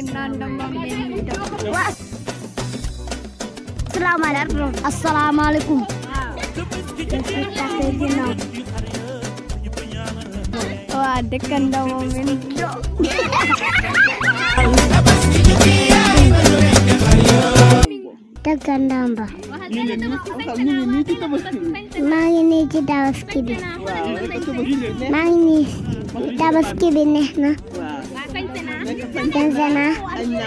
asalaamaaleykum asalaamaaleykum waa dëkkandoo moom min dëkkandoo ba maa ngi nii ci tabaski bi maa ngi nii tabaski bi neex na sañse naa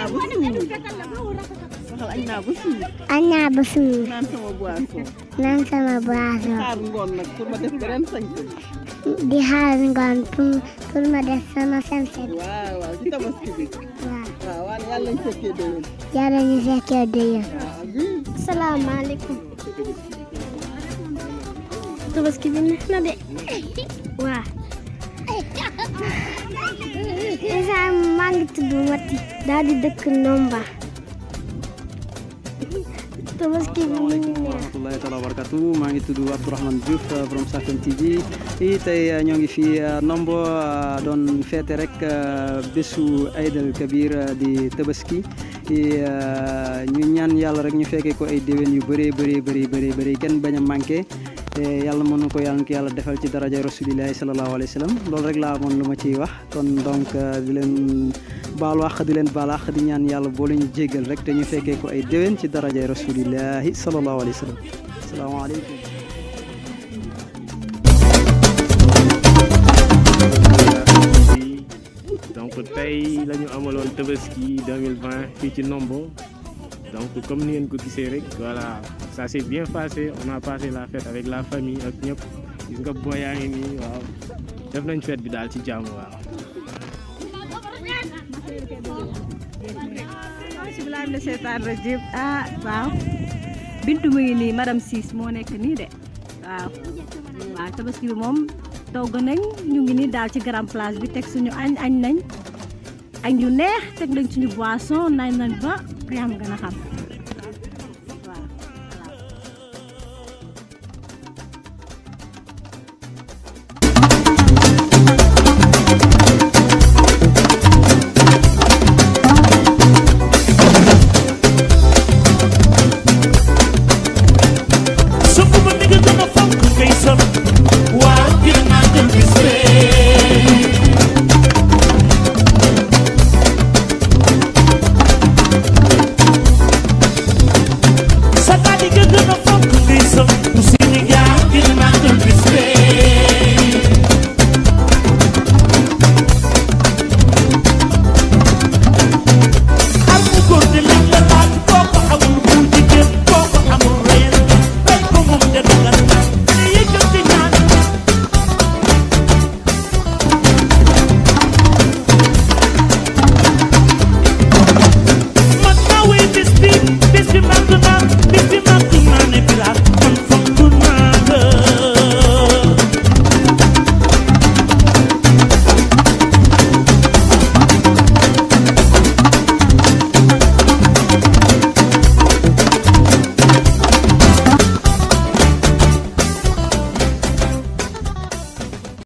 añ naa ba suur naan sama boisson di xaar ngoon pour pour ma def sama sañse bi waaw yàlla ñu fekkee déwén salaamaaleykum tabaski bi neex na de waaw isa maa ngi tudd Mati daal di dëkk Nomba tabaski bi mu ngi neex rahmatullahi taala wa barakatu maa ngi tudd Abdourahmane Diouf borom Safen TV i tey ñoo ngi fii Nombo doon feete rek bésu Aïd el Kabir di tabaski ñu ñaan yàlla rek ñu fekkee ko ay déwén yu bëree bëri bëri bëri bëri kenn bañ a manqué te yàlla mën na ko yàlla na ko yàlla defal ci daraja rasulillahi sallallahu alayhi wa sallam loolu rek laa amoon lu ma ciy wax kon donc di leen baal wax di leen baal wax di ñaan yàlla boo leen jéggal rek te ñu fekkee ko ay déwén ci daraja rasulillahi sallallahu alayhi wa sallam asalaamaaleykum donc tey la ñu amaloon Tabaski 2020 fii ci Nombo donc comme ni ngeen ko gisee rek voilà ça s'est bien passé on a passé la fête avec la famille ak ñëpp gis nga boo yaa ngi nii waaw def nañ fête bi daal ci jàmm waaw. bisimilah mina seytaan rajim ah waaw bintu mu ngi nii madame Ciss moo nekk nii de waaw waaw tabaski bi moom togg nañ ñu ngi nii daal ci grand place bi teg suñu añ añ nañ añ yu neex teg nañ suñu boisson nañ nañ ba xam nga na xam